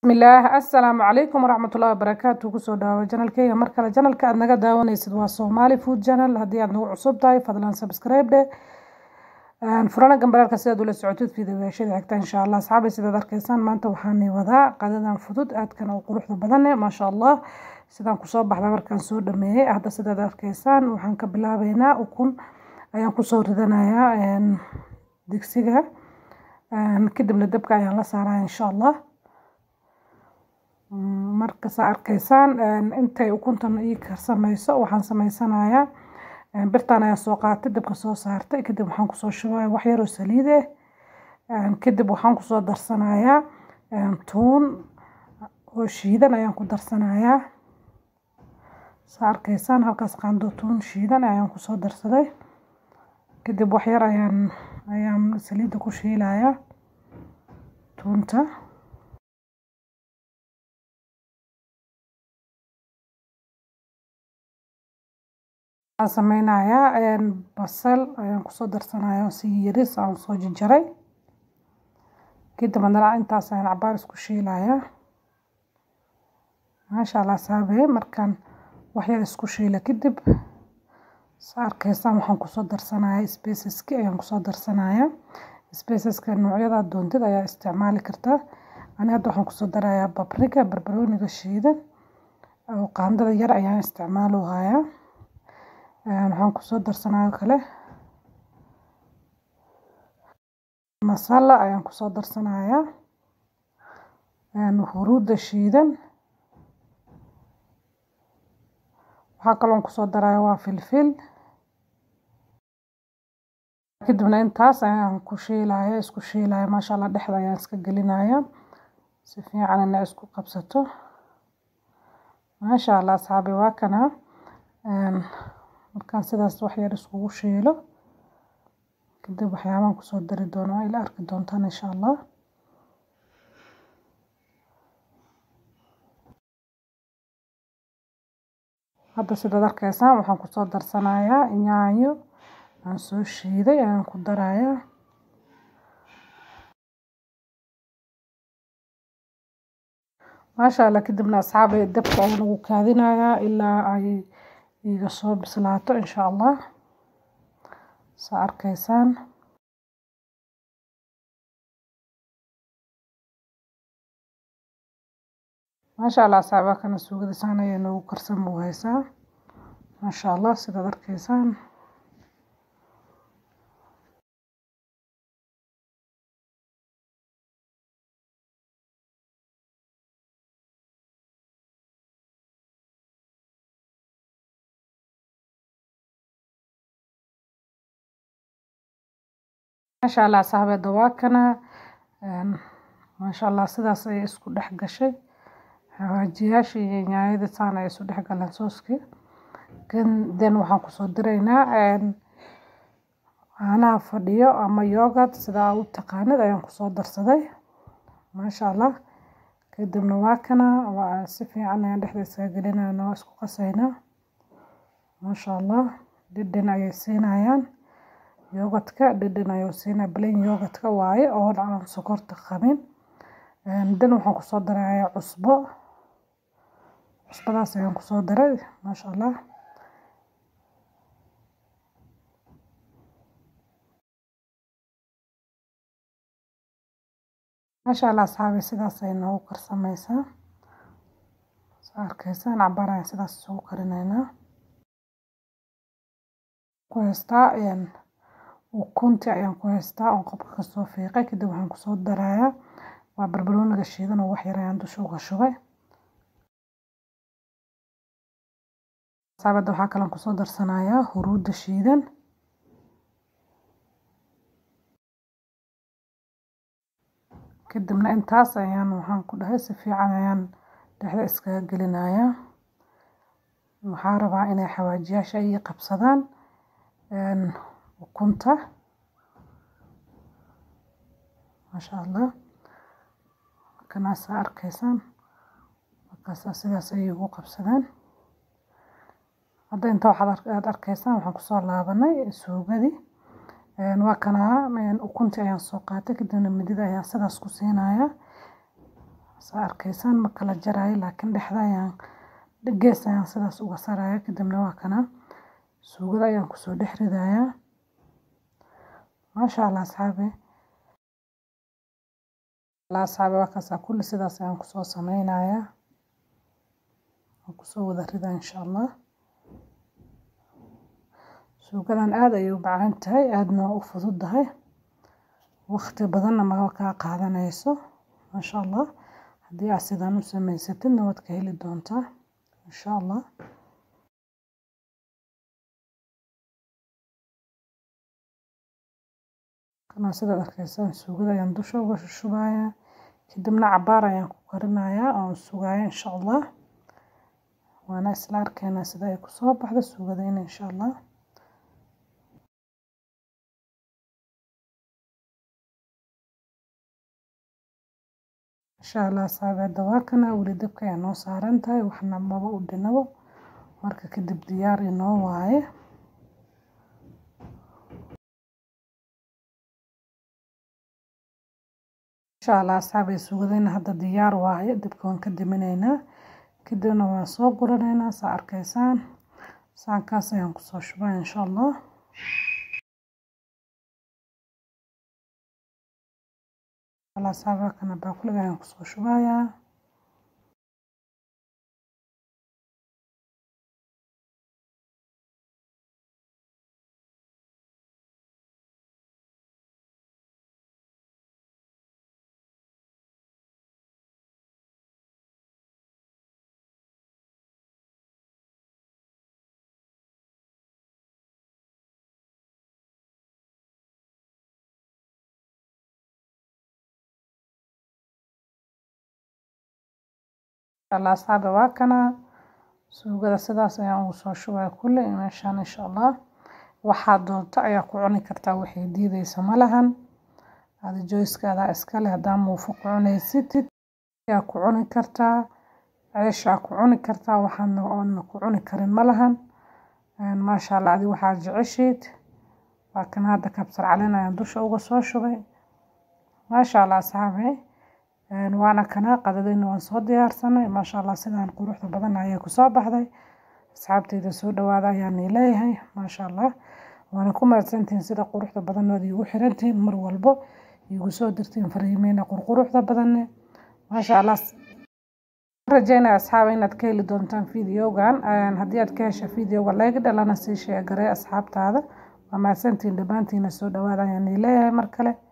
bismillaah assalaamu calaykum waraxmatullahi wabarakaatu kusoo dhawaawa janalkeyga mar kale janalka aad naga daawanaysid waa soomaali food channel haddii aad nagu cusub tahay fadlan subscribe dhe furana gambaraalka sidaad ula socotid fiidiyoyaashada xigta insha allah asxaabay sidaad arkaysaan maanta waxaani wadaa qadadan fudud aadkan oo quruxda badane maasha allah sidaan kusoo baxda markaan soo dhameeyey hadda sidaad arkaysaan waxaan ka bilaabeynaa ukun ayaan kusoo ridanayaa digsiga kadibna dabka ayaan la saaraya insha allah markasa arkaysaan intay ukuntan ii karsameyso waxaan sameysanayaa birtan ayaa soo qaatay dabka soo saartay kadib waxaan kusoo shubaya wax yaroo saliid ah kadib waxaan kusoo darsanayaa tuun oo shiidan ayaan ku darsanayaa saa arkaysaan halkaas qaando tuun shiidan ayaan kusoo darsaday kadib wax yar ayaan ayaan saliidda ku shiilayaa tuunta waxaan sameynayaa basal ayaan kusoo darsanaya si yaris aan soo jarjaray kadib haddana intaas ayaan cabaar isku shiilayaa maasha allah saabe markaan waxyar isku shiila kadib sa arkaysaan waxaan kusoo darsanaya spaceski ayaan kusoo darsanaya spaceska noocyada doontid ayaa isticmaali kartaa ani hadda waxaan kusoo darayaa babriga barbarooniga shiidan oo qaandada yar ayaan isticmaalohayaa waxaan kusoo darsanaya kale masala ayaan kusoo darsanayaa huruudda shiidan waxaa kaloon kusoo daraya waa filfil kadibna intaas ayaan ku shiilaya isku shiilaya maasha allah dhexda ayaan iska gelinaya si fiican ina isku qabsato maasha allah asxaabi waa kana markaan sidaas wax yar iskugu shiilo kadib waxyaabaan kusoo dari doono waa ila arki doontaan insha allah hadda sidaad arkaysaan waxaan kusoo darsanayaa yaanyo aan soo shiiday ayaan ku darayaa maasha allah kadibna asxaabay dabka ayaan ugu kaadinayaa ilaa ay iga soo bislaato insha allah saa arkaysaan maasha allah asxaaba kana suugadisaan ayay noogu karsan buu haysaa maasha allah sidaad arkaysaan maasha allah asxaabeeda waa kana maasha allah sidaas ayay isku dhex gashay xawaajiyaasha iyo nyaanyada saan ay isu dhex galeen sooskii den waxaan kusoo diraynaa caanaha fadhiyo ama yogurt sidaa u taqaanid ayaan kusoo darsaday maasha allah kadibna waa kana waa si fiican ayaan dhexda isaga gelinayna waa isku qasaynaa maasha allah dhidhin ayay siinayaan yogadka dhidhin ayuu siinaa plain yogadka waaye oo aan sokorta qabin dan waxaan kusoo darayaa cusbo cusbadaas ayaan kusoo daray maasha allah maasha allah asxaabi sidaas ay noogu karsameysaa saa arkaysaan cabaar ayaan sidaas isugu karinaynaa ku haystaa ukunti ayaan ku haystaa oon qobka kasoo fiiqay kadib waxaan kusoo darayaa waa barbarooniga shiidan oo wax yar ayaan dusha uga shubay saabada waxaa kaloon kusoo darsanayaa huruudda shiidan kadibna intaas ayaan waxaan ku dhahay si fiican ayaan dhexda iskaga gelinayaa waxaa rabaa inay xawaajiyaasha ii qabsadaan ukunta maasha allah markanaasaa arkaysaan markaasaa sidaas ayay ugu qabsadeen hadda inta waxaad arkaysaan waxaan kusoo laabanay suugadii waa kanaa ukuntii ayaan soo qaatay kadibna midida ayaan sidaas ku siinayaa saa arkaysaan ma kala jarayo laakiin dhexda ayaan gees ayaan sidaas uga saraya kadibna waa kana suugada ayaan kusoo dhex ridayaa maasha allah asxaabe asxaabe waa kaasaa kulli sidaas ayaan kusoo sameynayaa waan kusoo wada ridaa insha allah suugadan aada ayay u macaan tahay aadna waa u fududahay waqti badanna ma kaa qaadanayso maasha allah haddii aad sidaan u samaysatidna waad ka heli doontaa insha allah kana sidaad arkaysaan suugada ayaan dusha uga shushubayaa kadibna cabaar ayaan ku karinayaa oon sugaya insha allah waana isla arkeynaa sida ay kusoo baxda suugadayna insha allah insha allah saabeeda waa kana weli dabka ayaa noo saaran tahay waxna maba u dhinabo marka kadib diyaar inoo waaye insha allah asxaabay sugadayna hadda diyaar waaye dabka waan ka diminaynaa kadibna waan soo guranaynaa saa arkaysaan saankaas ayaan kusoo shubaa insha allah alasaaba kana baaquliga ayaan kusoo shubayaa allah asxaabi waa kana suugada sidaas ayaan ugu soo shubaya kulle meeshaan insha allah waxaad doonto ayaa ku cuni kartaa waxay diideysa malahan ada joyskaada iskale haddaa muufo ku cunaysid ayaa ku cuni kartaa ceeshaa ku cuni kartaa waxaadna oodna ku cuni karin malahan maasha allah adi waxaad jeceshiid waa kan hadda kabsar caleen ayaan dusha uga soo shubay maasha allah asxaabi waana kana qadadayna waan soo diyaarsanay maasha allah sidaan quruxda badan ayay kusoo baxday asxaabteyda soo dhawaada ayaani leeyahay maasha allah waana ku mahadsantihiin sida quruxda badanood iigu xirantihiin mar walbo iigu soo dirtiin fariimeyna qurquruxda badanne maasha allah rajeynaya asxaaba inaad ka heli doontaan videogan haddii aad ka hesha videoga layga dhalana sii sheegaree asxaabtaada waa mahadsantihiin dhammaantiina soo dhawaada ayaani leeyahay mar kale